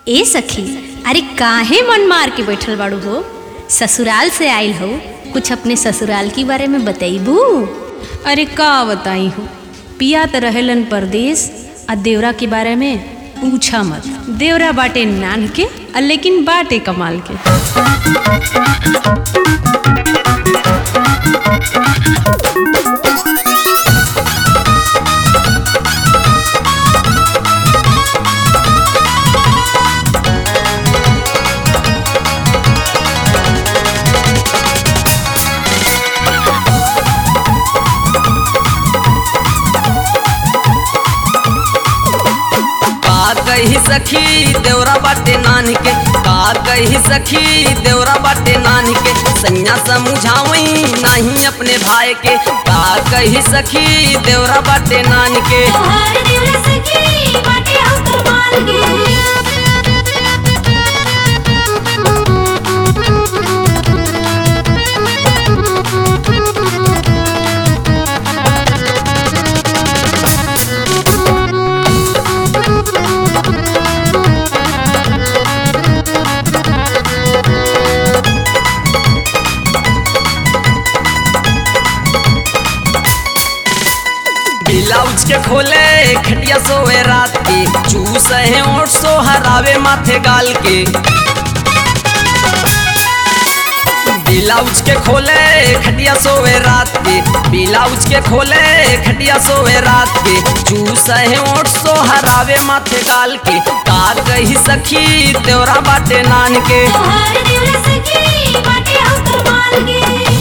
ए सखी अरे काहे मन मार के बैठल बाड़ू हो ससुराल से आइल हो कुछ अपने ससुराल के बारे में बतैबू अरे का बताई हो पिया त रहेलन परदेश आ देवरा के बारे में पूछा मत देवरा बाटे नान के आ लेकिन बाटे कमाल के का कही सखी देवरा बाटे नान के का कही सखी देवरा बाटे नान के सैया समझावई नहीं अपने भाई के का कही सखी देवरा बाटे नान के तोहार देवरा सखी बाटे हम कमाल के ब्लाउज के खोले खटिया सोए रात के चूस है ओठ सो हरावे माथे गाल के ब्लाउज के खोले खटिया सोए रात के ब्लाउज के खोले खटिया सोए रात के चूस है ओठ सो हरावे माथे गाल के का कही सखी तेरा बाटे नान के तोहार देवरा सखी बाटे हम कमाल के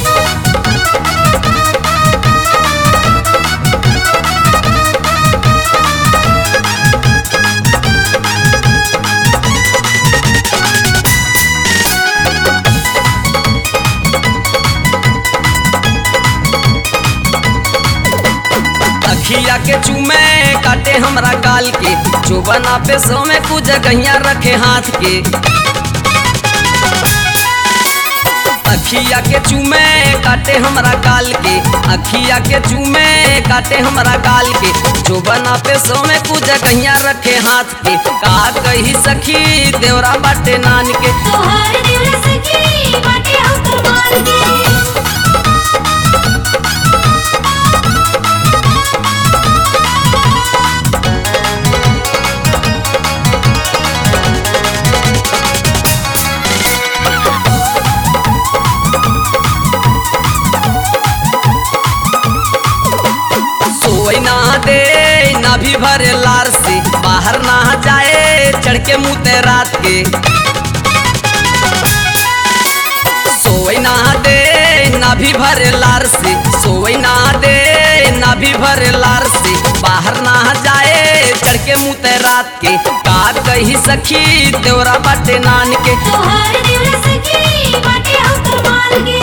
अखिया के चूमे काटे हमरा गाल के जो बना पे सो में कुछ जगहिया रखे हाथ के अखिया के चूमे काटे हमरा गाल के अखिया के चूमे काटे हमरा गाल के जो बना पे सो में कुछ जगहिया रखे हाथ के का कही सखी देवरा बाटे नान के तोहार देवरा सखी बाटे हम कमाल के सोई ना दे ना भी भरे लार से बाहर ना जाए चढ़ के मुँह ते रात के सोई ना दे ना भी भरे लार से सोई ना दे ना भी भरे लार से बाहर ना जाए चढ़ के मुँह ते रात के का कही सखी देवरा बाटे नान के तोहार देवरा सखी बाटे हम कमाल के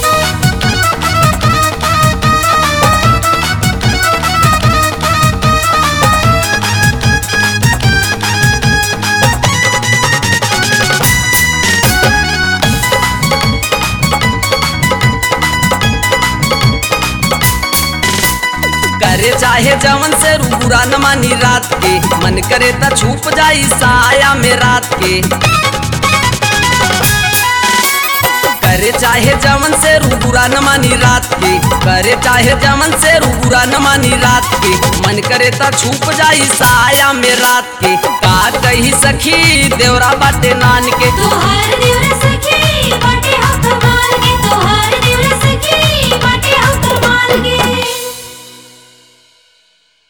करे चाहे जवन से रूबुरा न मानी रात के मन करे त छुप जाई साया में रात के करे चाहे जवन से रूबुरा न मानी रात के करे चाहे जवन से रूबुरा न मानी रात के मन करे त छुप जाई साया में रात के का कही सखी देवरा बाटे नान के तोहार देवरा